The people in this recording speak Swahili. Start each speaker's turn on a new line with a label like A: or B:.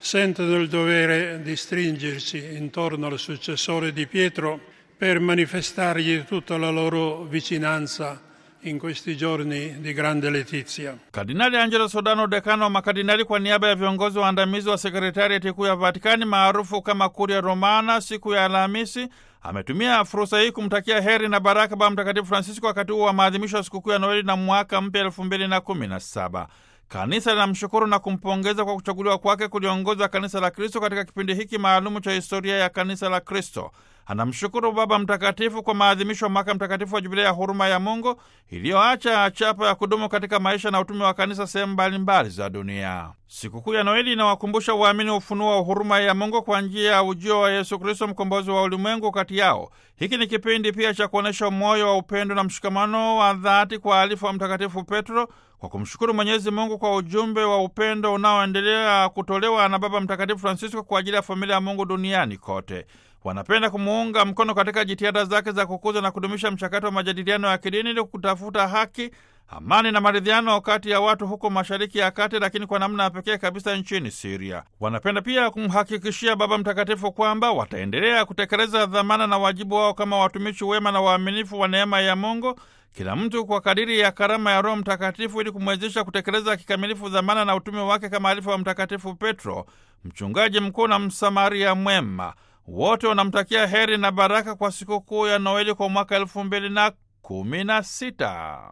A: sentono il dovere di stringersi intorno al successore di Pietro per manifestargli tutta la loro vicinanza in questi giorni di grande letizia.
B: Kardinali Angelo Sodano, dekano wa makardinali, kwa niaba ya viongozi waandamizi wa sekretariati kuu ya Vatikani maarufu kama Kuria Romana, siku ya Alhamisi ametumia fursa hii kumtakia heri na baraka Baba Mtakatifu Francisco wakati huu wa maadhimisho ya sikukuu ya Noeli na mwaka mpya elfu mbili na kumi na saba. Kanisa linamshukuru na kumpongeza kwa kuchaguliwa kwake kuliongoza kanisa la Kristo katika kipindi hiki maalumu cha historia ya kanisa la Kristo. Anamshukuru Baba Mtakatifu kwa maadhimisho ya mwaka mtakatifu wa Jubilei ya huruma ya Mungu iliyoacha chapa ya kudumu katika maisha na utume wa kanisa sehemu mbalimbali za dunia. Sikukuu ya Noeli inawakumbusha waamini ufunuo wa huruma ya Mungu kwa njia ya ujio wa Yesu Kristo, mkombozi wa ulimwengu kati yao. Hiki ni kipindi pia cha kuonyesha moyo wa upendo na mshikamano wa dhati kwa alifu wa Mtakatifu Petro kwa kumshukuru Mwenyezi Mungu kwa ujumbe wa upendo unaoendelea kutolewa na Baba Mtakatifu Francisco kwa ajili ya familia ya Mungu duniani kote. Wanapenda kumuunga mkono katika jitihada zake za kukuza na kudumisha mchakato wa majadiliano ya kidini ili kutafuta haki, amani na maridhiano kati ya watu huko Mashariki ya Kati, lakini kwa namna ya pekee kabisa nchini Siria. Wanapenda pia kumhakikishia Baba Mtakatifu kwamba wataendelea kutekeleza dhamana na wajibu wao kama watumishi wema na waaminifu wa neema ya Mungu, kila mtu kwa kadiri ya karama ya Roho Mtakatifu ili kumwezesha kutekeleza kikamilifu dhamana na utume wake kama alifu wa Mtakatifu Petro, mchungaji mkuu na Msamaria mwema. Wote wanamtakia heri na baraka kwa sikukuu ya Noeli kwa mwaka elfu mbili na kumi na sita.